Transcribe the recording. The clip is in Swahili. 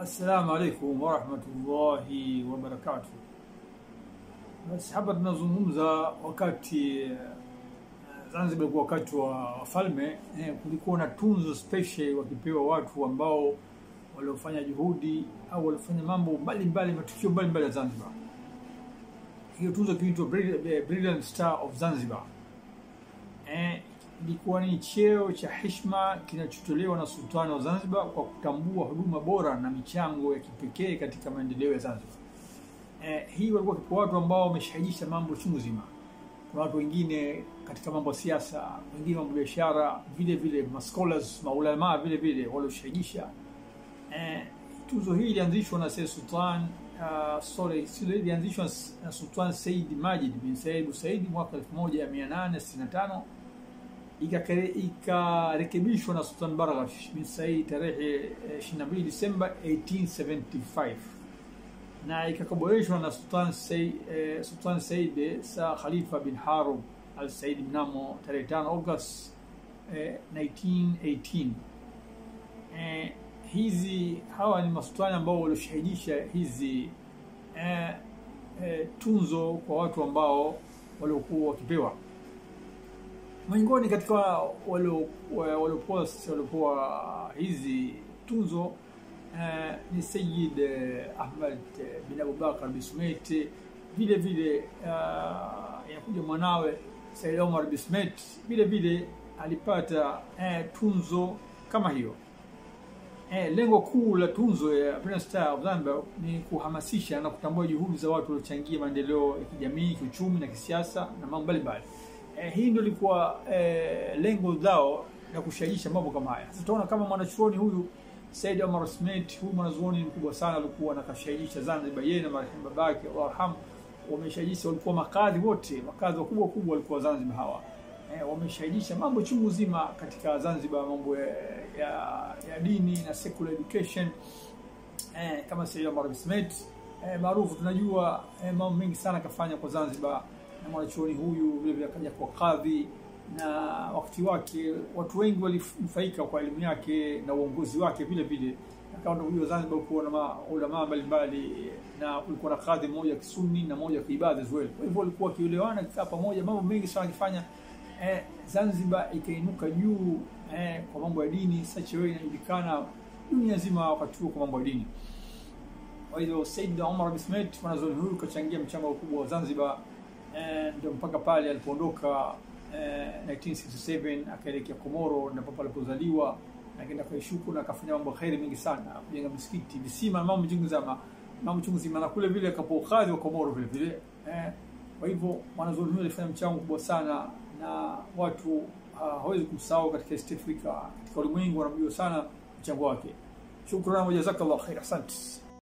Assalamu alaikum warahmatullahi wabarakatuh. Basi hapa tunazungumza wakati eh, Zanzibar kwa wakati wa wafalme eh, kulikuwa na tunzo special wakipewa watu ambao waliofanya juhudi au walifanya mambo mbalimbali, matukio mbalimbali ya Zanzibar. Hiyo tunzo kiitwa Brilliant Star of Zanzibar. Eh, ilikuwa ni cheo cha heshima kinachotolewa na sultani wa Zanzibar kwa kutambua huduma bora na michango ya kipekee katika maendeleo ya Zanzibar. Eh, hii walikuwa kipo watu ambao wameshahidisha mambo chungu zima. Kuna watu wengine katika mambo ya siasa, wengine mambo ya biashara, vile vile mascholars, maulamaa vile vile walioshahidisha. Eh, tuzo hii ilianzishwa na Sayyid Sultan uh, sorry, sio ilianzishwa na Sultan Said Majid bin Said Busaidi mwaka 1865 ikarekebishwa na Sultan Barghash bin Said tarehe 22 Disemba 1875 na ikakaboreshwa na Sultan Said, eh, Sultan Said Sa Khalifa bin Harub al Said mnamo tarehe 5 August eh, 1918. Eh, hizi hawa ni masultani ambao walioshahidisha hizi eh, eh, tunzo kwa watu ambao waliokuwa wakipewa miongoni katika waliopewa waliopewa hizi tunzo eh, ni Sayyid eh, Ahmad eh, bin Abubakar Bismet, vile vile inakuja uh, mwanawe Sayyid Omar Bismet vile vile alipata eh, tunzo kama hiyo. Eh, lengo kuu la tunzo ya Brilliant Star of Zanzibar ni kuhamasisha na kutambua juhudi za watu waliochangia maendeleo ya kijamii, kiuchumi na kisiasa na mambo mbalimbali. Eh, hii ndio ilikuwa eh, lengo lao la kushajiisha mambo kama haya. Sasa tunaona kama mwanachuoni huyu Said Omar Smith, huyu mwanazuoni mkubwa sana, alikuwa anakashajiisha Zanzibar, yeye na marehemu babake Allah arhamu, wameshajisha, walikuwa makadhi wote, makadhi wakubwa kubwa walikuwa Zanzibar hawa eh, wameshahidisha mambo chungu zima katika Zanzibar, mambo ya, ya, ya dini na secular education eh, kama Said Omar Smith eh, maarufu tunajua eh, mambo mengi sana kafanya kwa Zanzibar na mwanachuoni huyu vile vile akaja kwa kadhi, na wakati wake watu wengi walinufaika kwa elimu yake na uongozi wake vile vile. Akawa huyo Zanzibar kuwa na maulamaa mbalimbali, na kulikuwa na kadhi mmoja kisuni na mmoja kiibadhi as well. Kwa hivyo walikuwa wakielewana kikaa pamoja, mambo mengi sana akifanya eh, Zanzibar ikainuka juu eh, kwa mambo ya dini, such a way inajulikana dunia nzima wakati huo kwa mambo ya dini. Kwa hivyo Said Omar Bismet mwanazuoni huyu kachangia mchango mkubwa wa Zanzibar ndio mpaka pale alipoondoka eh, 1967 akaelekea Komoro ndipo alipozaliwa, akaenda kaishuku na akafanya mambo kheri mengi sana, kujenga misikiti, visima na mambo chungu zima, mambo chungu zima, na kule vile akapokadhi wa Komoro vile vile eh. Kwa hivyo mwanazuoni huyu alifanya mchango mkubwa sana na watu hawezi uh, kumsahau katika East Africa, katika ulimwengu wanamjua sana mchango wake. Shukrani wa jazakallah khair, asante.